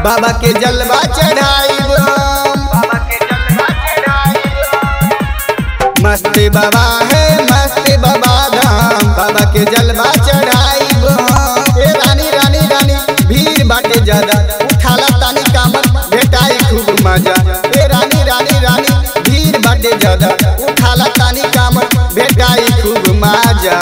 बाबा के जलवा चढ़ाई मस्त बाबा है मस्त बाबा धाम बाबा के जलवा चढ़ाई ए रानी रानी रानी भीड़ बाटे ज्यादा उठाला तानी कामत भेटाई खूब मजा ए रानी रानी रानी भीड़ बाटे ज्यादा उठाला तानी कामत भेटाई खूब मजा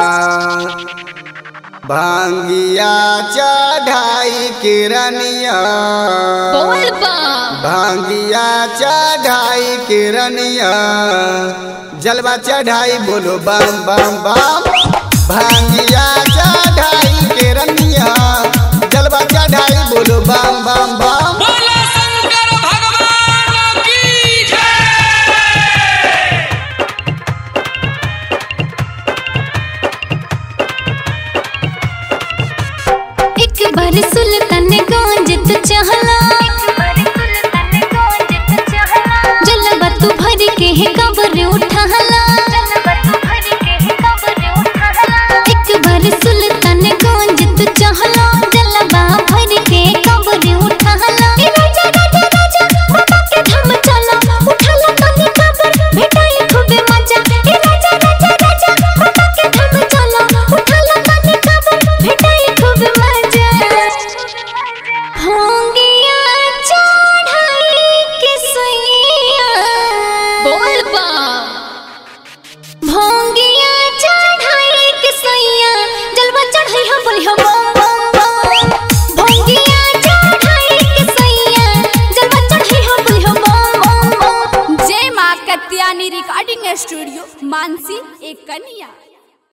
भांगिया चढ़ाई किरनिया बोल बा भांगिया चढ़ाई किरनिया जलवा चढ़ाई बोलो बम बम बम भांगिया चढ़ाई किरनिया जलवा चढ़ाई बोलो बम बम बम बोला शंकर भगवान की जय एक बार सुल्तान गंज तू चहला जलवा तू भर के है कबर उठाला एक बार सुल्तान गंज तू चहला जलवा भर के कबर उठाला ए राजा राजा राजा बाबा के धाम चला उठाला तनी कबर भेटाई खूबे मजा ए राजा राजा राजा बाबा के धाम चला उठाला तनी कबर भेटाई खूबे मजा होंगिया चढ़ाई के सैया बोल बा भोंगिया चढ़ाई के सैया जलवा चढ़ाई हम बोली हम बम बम बम भोंगिया चढ़ाई के सैया जलवा चढ़ाई हम बोली हम बम बम बम जय माँ कत्यानी रिकॉर्डिंग स्टूडियो मानसी एक कन्या